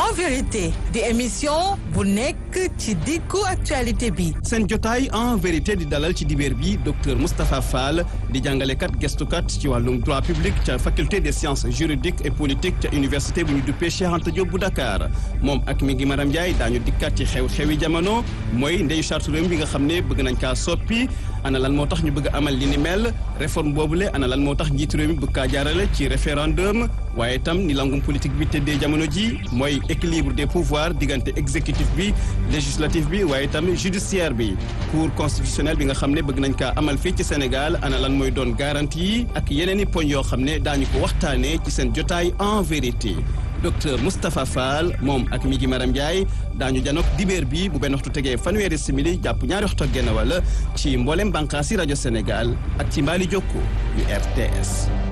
en vérité di émission bu nekk ci diggu actualité bi seen jotaay en vérité di dalal ci dibéer bi docteur Moustapha Fall di jàngalekat gestukat ci wàllum droit public ca faculté des sciences juridiques et politiques ca université bu ñu duppee Cheikh Anta Diop bu Dakar moom ak mi ngi Maram Ndiaye daañu dikkat ci xew-xewi jamono mooy ndeyu charte réew bi nga xam ne bëgg nañ kaa soppi ana lan moo tax ñu bëgg amal li ni mel réforme boobule ana lan moo tax njiitu réew mi bëgg kaa jaarale ci référendum waaye itam ni langum politique bi tëddee jamono ji mooy équilibre des pouvoirs diggante exécutif bi législatif bi waaye itam judiciaire bi cour constitutionnelle bi nga xam ne bëgg nañ kaa amal fii ci Sénégal ana lan mooy doon garantie yi ak yeneen i poñ yoo xam ne daañu ko waxtaanee ci seen jotaay en vérité docteur Moustapha Fall moom ak mi gi Maram Ndiaye daañu janook dibéer bi bu benn waxtu tegee fanweeri simili jàpp ñaari waxtu ak genn wàll ci mboolem bànqaasi rajo Sénégal ak ci mbaali jokko yu RTS